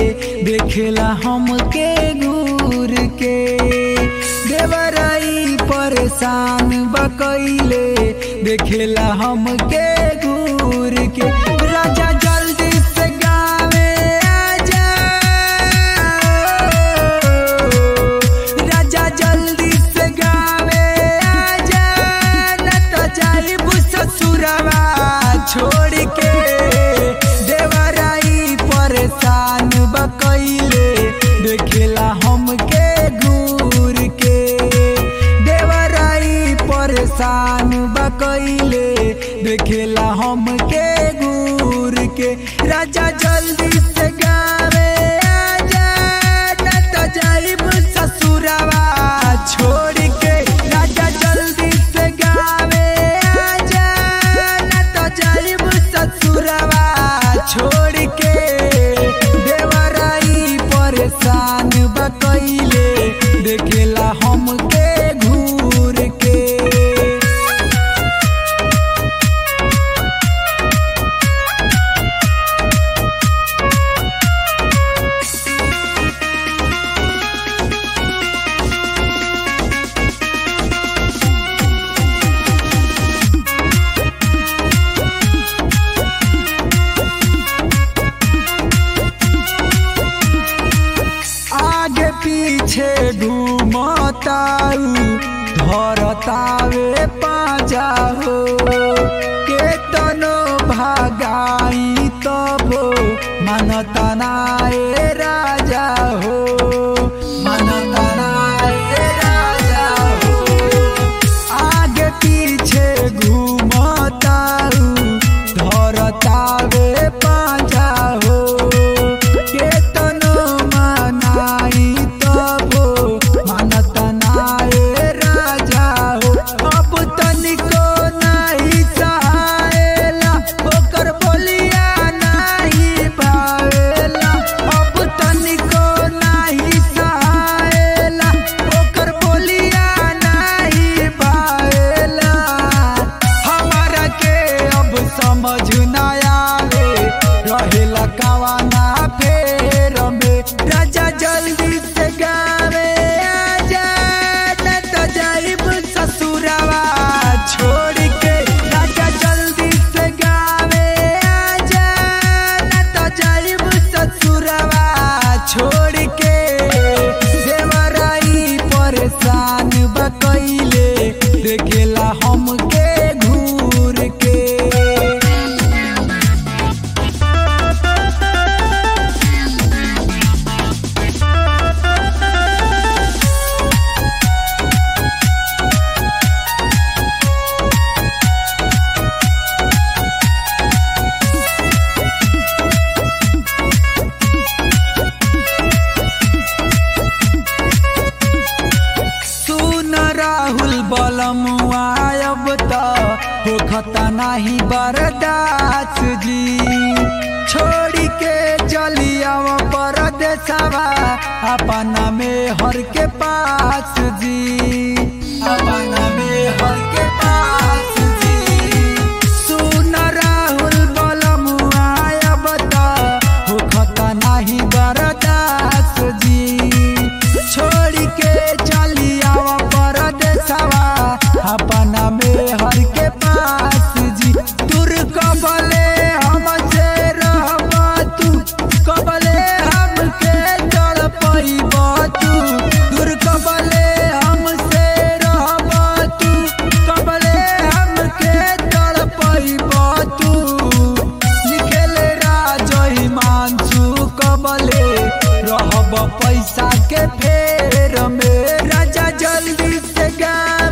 देखेला हमके घूर के देवराई परेशान बकैले देखेला हमके घूर के राजा जल्दी से गावे आजा राजा जल्दी से गावे आजा न तो जाइब ससुरवा छोड़ के देवराई परेशान बकैले देखेला हमके घूर के देवराई परेशान बकैले देखेला हमके घूर के राजा जल्दी से गावे आजा न तो जाइब ससुरवा छोड़ के राजा जल्दी से गावे आजा न तो जाइब ससुरवा छोड़ के देवराई परेशान बकैले देखेला हमके घूर के आगे पीछे घूमताऊ धरतावे पाजा हो केतनो भागाई तबो मानता नाए राजा हो मानता नाए राजा हो आगे पीछे घूमताऊ धरतावे पाजा हो केतनो मनाई तबो मानत नाए राजा हो अब तनिको नहीं सहायला ओकर बोलिया नहीं भावेला अब तनिको नहीं सहायला ओकर बोलिया नहीं भावेला हमारा के अब समझ न आवे रहेला कवाना फेर में राजा जल्दी से गावे आजा न तो जाइब ससुरवा छोड़ के राजा जल्दी से गावे आजा न तो जाइब ससुरवा छोड़ के देवराई परेशान बकैले देखेला हमके घूर के सुन राहुल बलमुआ अब त होखता नाही बरदास जी छोड़ी के चलिया परदेसवा अपना में हर के पास जी अपना में हर के पास जी सुन राहुल बलमुआ अब त होखता नाही बरदास जी छोड़ के चलिया परदेसवा अपना में हर के पास जी दूर कबले हमसे रहब तू कबले हमके जड़ पैब तू दूर कबले हमसे रहब तू कबले हमके जड़ पैब तू लिखेले राजा हिमांशु कबले रहब पैसा के फेर में राजा जल्दी से गा